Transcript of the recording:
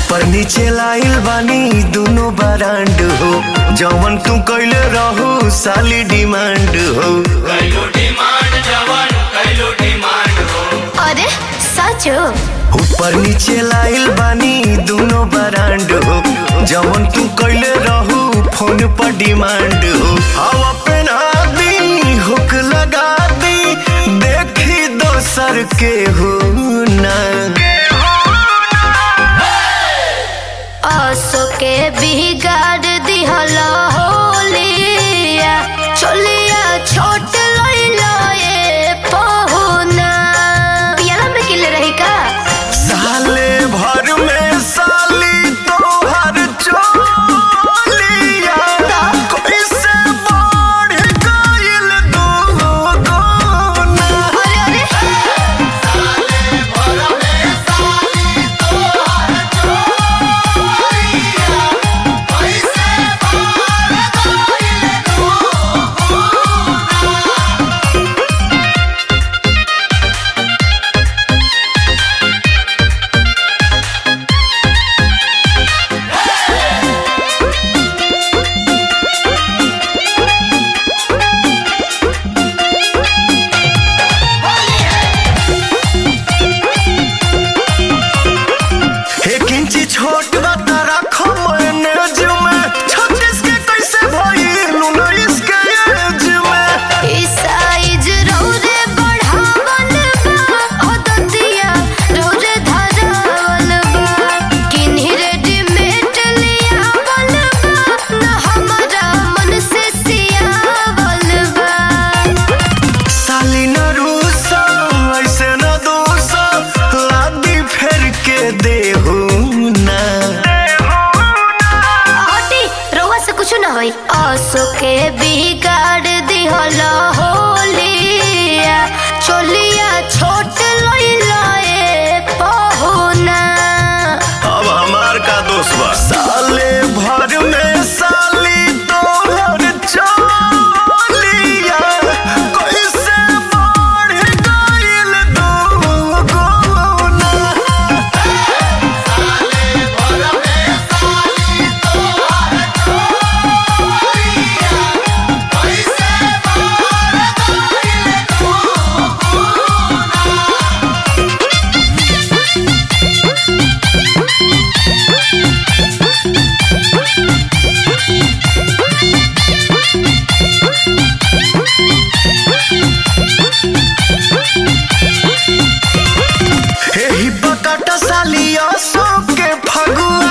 ऊपर नीचे लाइल बानी दोनों बरांड हो जवन तू कैले रहू साली डिमांड हो कैलो डिमांड जवन कैलो डिमांड हो अरे सच हो ऊपर नीचे लाइल बानी दोनों बरांड हो जवन तू कैले रहू फोन पर डिमांड हो हवा पहना दी हुक लगा दी देखी दोसर के हो ना असो के बिगाड़ दिहल होलिया चलिया छोट लइलो ए पहुना पियाला में किले रही का साले भर में साली तोहर चोलिया कैसे बढ़ गइल दुगुना अरे अरे एक इंची छोट बात रखो मैनेज में छत्तीस के कैसे भइल उन्नीस के एज में ई साइज रौरे बढ़ावल बा अदतिया रौरे धरावल बा किन्ही रेडीमेड लियावल बा न हमारा मन से सियावल बा साली न रूसा ऐसे न दोसा लादी फेर के देहू ना हटी रउआ से कुछ ना होई असो के बिगाड़ दिहल होलिया चलिया छोट लइला ए पहुना अब हमार का दोष बा साले भर में साली तोहर चोलिया कैसे बढ़ गइल दुगुना एही बकट सालिया सो के फगुआ